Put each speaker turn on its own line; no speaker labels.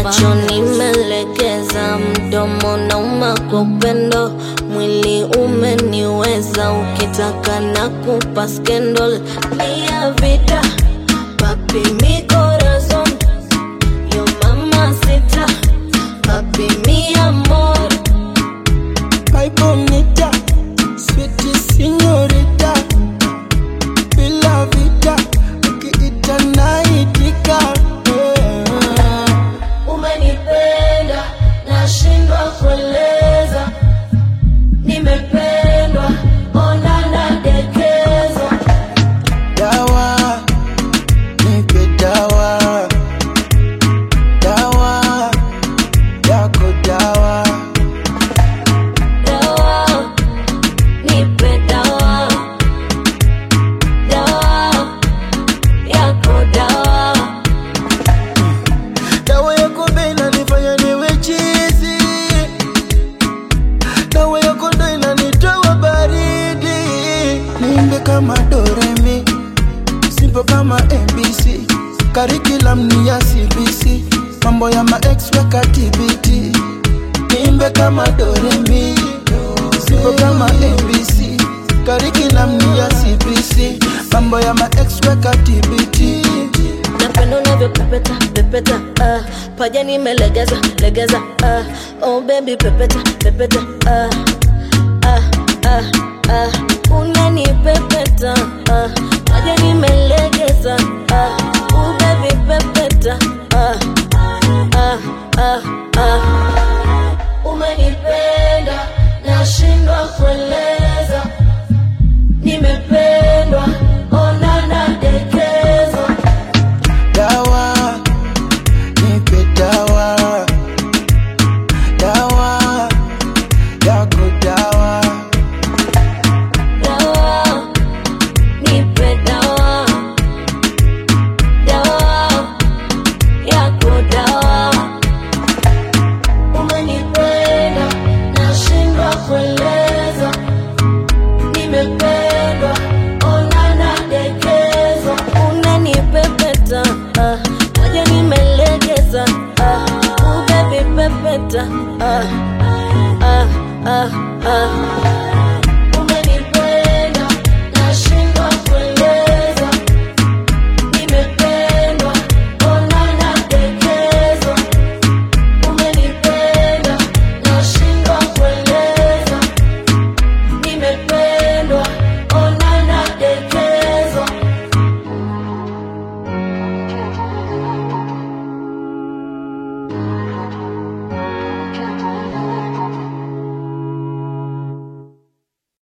macho nimelegeza, mdomo nauma kwa upendo, mwili umeniweza, ukitaka na kupa scandal mia vida papi mi corazón yo mamacita papi mi amor
My bonita, sweet señorita, bila vita, ukiita naitika. Yeah.
Umenipenda, nashindwa kueleza. Nimependwa, ona nadekezwa.
Dawa, nipe dawa, dawa yako dawa.
Dawa, nipe dawa. Dawa, yako dawa.
Dawa yako ndo inanifanya niwe chizi, dawa yako ndo inanitoa baridi. Niimbe kama Doremi, simple kama ABC, curriculum ni ya CBC, mambo ya ma ex weka TBT. Niimbe kama Doremi, simple kama ABC, curriculum ni ya CBC, mambo ya ma ex weka TBT.
Napenda unavyopepeta pepeta, ah, paja nimelegeza legeza, ah, oh baby pepeta pepeta, ah,